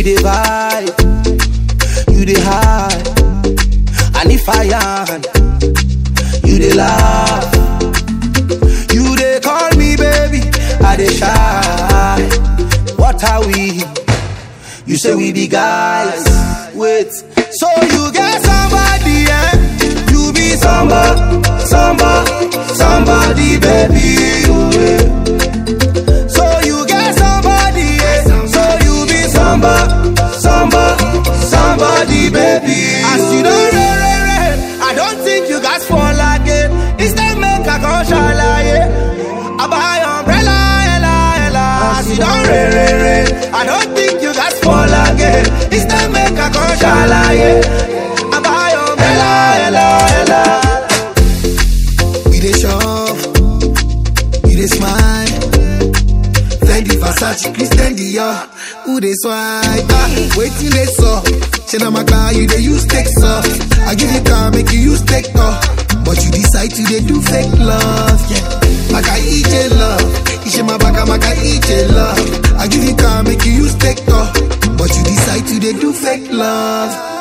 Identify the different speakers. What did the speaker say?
Speaker 1: dey vibe, you dey high, and if I yarn, you dey laugh. You dey call me baby, I dey shy. What are we? You say we be guys. Wait, so you get somebody, eh? You be somebody, somebody, somebody, baby. oh, eh. So you get somebody, eh? So you be somebody, somebody, somebody, baby. As you don't re, re, re, I don't think you guys fall again. Instead, make a come shalaye. I buy umbrella, ella, ella. As you don't re, re, re, I don't think you guys fall again. Instead, make a come shalaye. I buy umbrella, ella, ella.
Speaker 2: We dey shop, we dey smile. Fendi Versace, Christian Dior, who dey swipe? Ah, waiting they saw. Say na my car you dey use take off. I give you car make you use take off, but you decide to dey do fake love. Yeah, maka ije love, ishe my baka maka ije love. I give you car make you use take off, but you decide to dey do fake love.